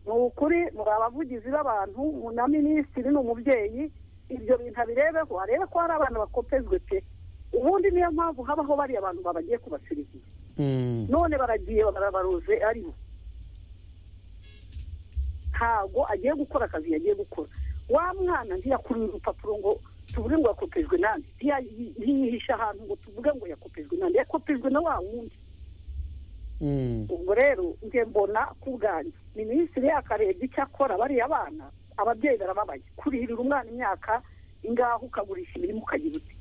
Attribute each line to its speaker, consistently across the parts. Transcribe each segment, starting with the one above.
Speaker 1: ni ukuri muri abavugizi b'abantu na minisitiri ni umubyeyi ibyo bintu abirebeho arebe ko hari abana bakopezwe pe ubundi niyo mpamvu habaho bariya abantu babagiye kubasiriviya none baragiye barabaruze aribo ntabwo agiye gukora akazi yagiye gukora wa mwana ntiyakuriye urupapuro ngo tuvuge ngo yakopejwe nande ntiyihishe ahantu ngo tuvuge ngo yakopejwe nande yakopejwe na wa wundi ubwo rero nge mbona ku bwanjye minisitiri akarebye icyo akora bariya bana ababyeyi barababaye kurihirira umwana imyaka ingaho ukagurisha imirimo ukagira uti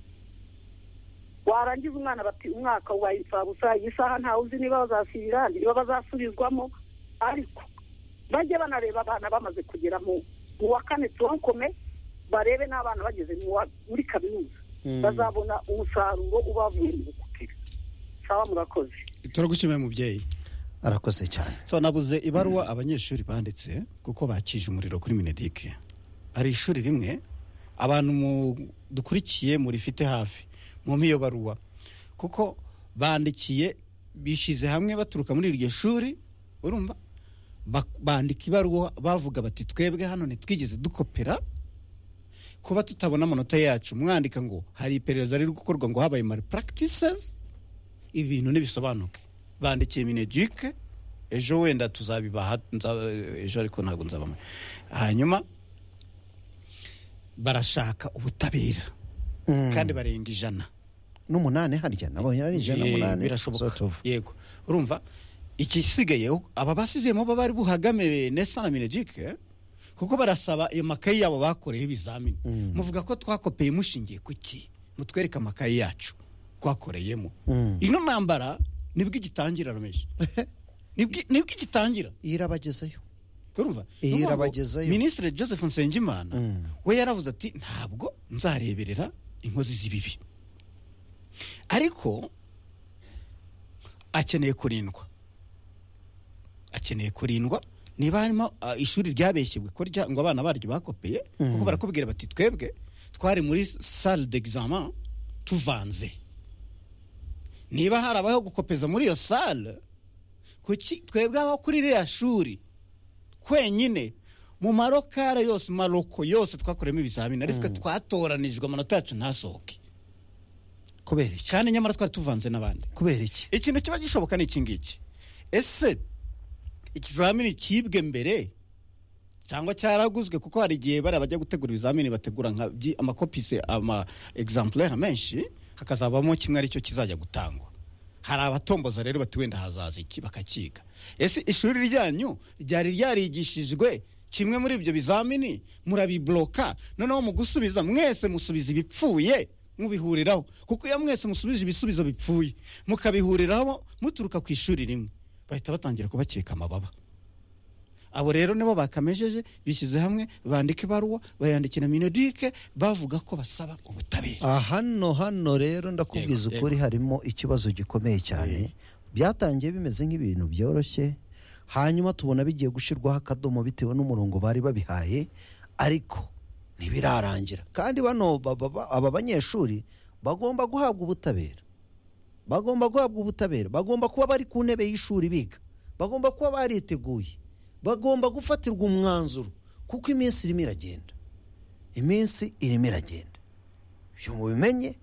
Speaker 1: warangiza umwana bati umwaka wabaye imfabusa iyi saha ntawe uzi niba bazasubira niba bazasubizwamo ariko bajye banareba abana bamaze kugera mu wa kane turonkome barebe n'abana bageze muri kaminuza bazabona umusaruro ubavuye mu bukupira sawa murakoze
Speaker 2: turagushimiye mubyeyi
Speaker 3: arakoze cyane
Speaker 2: so nabuze ibaruwa abanyeshuri banditse kuko bakije umuriro kuri minedike hari ishuri rimwe abantu dukurikiye murifite hafi mu miyo baruwa kuko bandikiye bishyize hamwe baturuka muri iryo shuri urumva bandika ibaruwa bavuga bati twebwe hano ntitwigeze dukopera kuba tutabona amanota yacu mwandika ngo hari iperereza riri gukorwa ngo habaye mari puragitisizi ibintu ntibisobanuke bandikiye minegike ejo wenda tuzabibaha ejo ariko ntabwo nzabamo hanyuma barashaka ubutabera kandi barenga ijana
Speaker 3: n'umunani harya nabo yari ijana n'umunani
Speaker 2: birashoboka yego urumva igisigayeho aba basizemo baba bari buhagameye nesa na minegike kuko barasaba ayo makayi yabo bakoreyeho ibizamini muvuga ko twakopeye mushingiye ku ki mutwereke amakayi yacu twakoreyemo ino ntambara nibwo igitangira rameshi nibwo igitangira
Speaker 3: irabagezeyo
Speaker 2: urumva
Speaker 3: Iyi irabagezeyo.
Speaker 2: minisitiri joseph nsengimana we yaravuze ati ntabwo nzareberera inkozi z'ibibi ariko akeneye kurindwa akeneye kurindwa niba harimo ah, ishuri ryabeshye ngo kurya ngo abana baryo bakopeye kuko barakubwira bati twebwe twari muri salle d'examen tuvanze niba hari abaho gukopeza muri iyo salle kuki twebwe aho kuri ririya shuri kwenyine mu marokare yose maroko yose twakoreyemo ibizamini ariko twatoranijwe amanota yacu ntasohoke
Speaker 3: kubera iki
Speaker 2: kandi nyamara twari tuvanze n'abandi
Speaker 3: kubera iki
Speaker 2: ikintu kiba gishoboka ni iki ngiki ese ikizamini cyibwe mbere cyangwa cyaraguzwe kuko hari igihe bariya bajya gutegura ibizamini bategura nka byi- amakopise ama egizampuleri menshi hakazabamo kimwe aricyo kizajya gutangwa hari abatomboza rero bati wenda hazaza iki bakakiga ese ishuri ryanyu ryari ryarigishijwe kimwe muri ibyo bizamini murabibloka noneho mu gusubiza mwese musubiza ibipfuye mubihuriraho kuko iyo mwese musubije ibisubizo bipfuye mukabihuriraho muturuka ku ishuri rimwe bahita batangira kubakeka amababa abo rero nibo bakamejeje bishyize hamwe bandika ibaruwa bayandikira minodike bavuga ko basaba ubutabera
Speaker 3: Ah, hano hano rero ndakubwiza
Speaker 2: Yego,
Speaker 3: ukuri harimo ikibazo gikomeye cyane byatangiye bimeze nk'ibintu byoroshye hanyuma tubona bigiye gushyirwaho akadomo bitewe n'umurongo bari babihaye ariko ntibirarangira kandi bano ba- ba- ba- aba banyeshuri bagomba guhabwa ubutabera bagomba guhabwa ubutabera bagomba kuba bari ku ntebe y'ishuri biga bagomba kuba bariteguye bagomba gufatirwa umwanzuro kuko iminsi irimo iragenda iminsi irimo iragenda ibyo mubimenye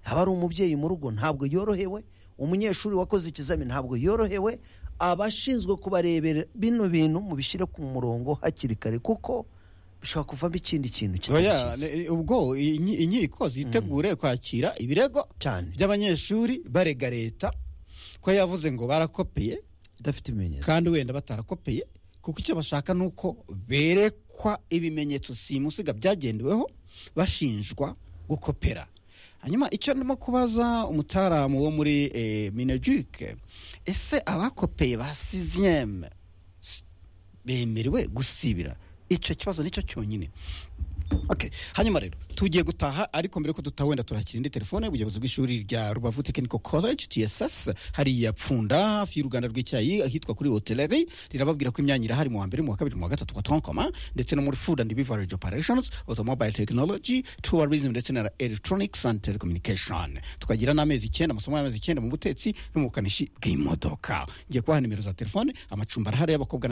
Speaker 3: haba ari umubyeyi mu rugo ntabwo yorohewe umunyeshuri wakoze ikizamini ntabwo yorohewe abashinzwe kubarebera bino bintu mubishyire ku murongo hakiri kare kuko bishobora kuvamo ikindi kintu kitari
Speaker 2: Oya,
Speaker 3: cyiza
Speaker 2: ne- ubwo inyi- inkiko zitegure kwakira ibirego
Speaker 3: cyane
Speaker 2: by'abanyeshuri barega leta ko yavuze ngo barakopeye
Speaker 3: idafite ibimenyetso
Speaker 2: kandi wenda batarakopeye kuko icyo bashaka ni uko berekwa ibimenyetso simusiga byagendeweho bashinjwa gukopera hanyuma icyo ndimo kubaza umutaramu wo muri eh, minegike ese abakopeye ba siziyeme bemerewe gusibira icyo kibazo nicyo cyonyine Okay. hanyuma rero tugiye gutaha ariko mbere ko dutaha wenda turakira indi telefone ubuyobozi bw'ishuri rya rubavu technical college tss hari ya pfunda hafi y'uruganda rw'icyayi ahitwa kuri hoteleri rirababwira ko imyanya irahari mu wa mbere mu wa kabiri mu wa gatatu wa tonkoma ndetse no muri food and beverage operations automobile technology tourism ndetse na electronics and telecommunication tukagira n'amezi icyenda amasomo y'amezi icyenda mu butetsi no mu bukanishi bw'imodoka ngiye kubaha nimero za telefone amacumbi arahari y'abakobwa n'abakobwa